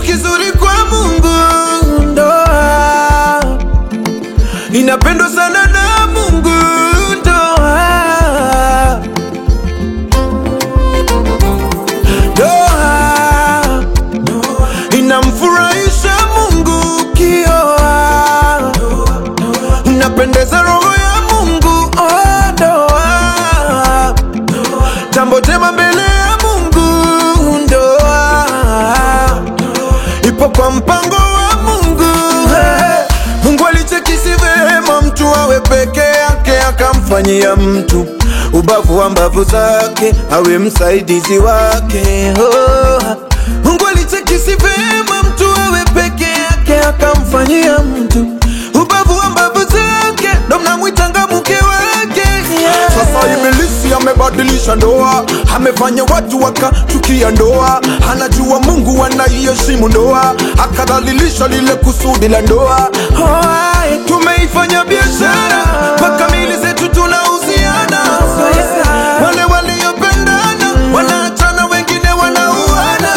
kizuri kwa Mungu. Ndoa inapendwa sana na Mungu. Ndoa ndoa inamfurahisha Mungu. Kioa inapendeza roho ya Mungu. Oh, ndoa jambo jema mbele ya Mungu. Ndoa ipo kwa mpango wa Mungu. Hey, Mungu alichekisi vema mtu awe peke yake, akamfanyia mtu ubavu wa mbavu zake awe msaidizi wake. Oh, Mungu alichekisi vema mtu awe peke yake, akamfanyia mtu ubavu wa mbavu zake, ndo mnamwitanga mke wake. Yeah. Sasa ibilisi amebadilisha ndoa, amefanya watu wakachukia ndoa. Anajua Mungu anaiheshimu ndoa, akadhalilisha lile kusudi la ndoa. Hoai, tumeifanya biashara mpaka mili zetu tunauziana. Wale waliopendana wanaachana, wengine wanauana.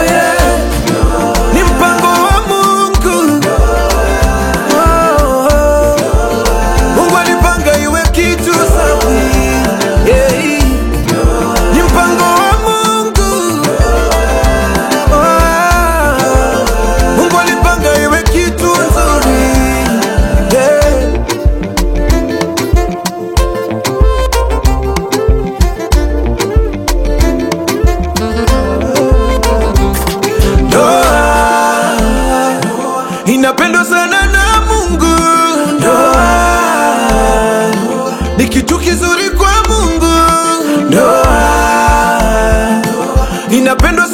Ni mpango wa Mungu. Oh, Mungu alipanga iwe kitu safi. Yeah. Ni mpango wa Mungu. Oh, Mungu alipanga iwe kitu nzuri. Yeah. Ndoa inapendwa sana na Mungu. Ndoa ni kitu kizuri kwa Mungu. Ndoa inapendwa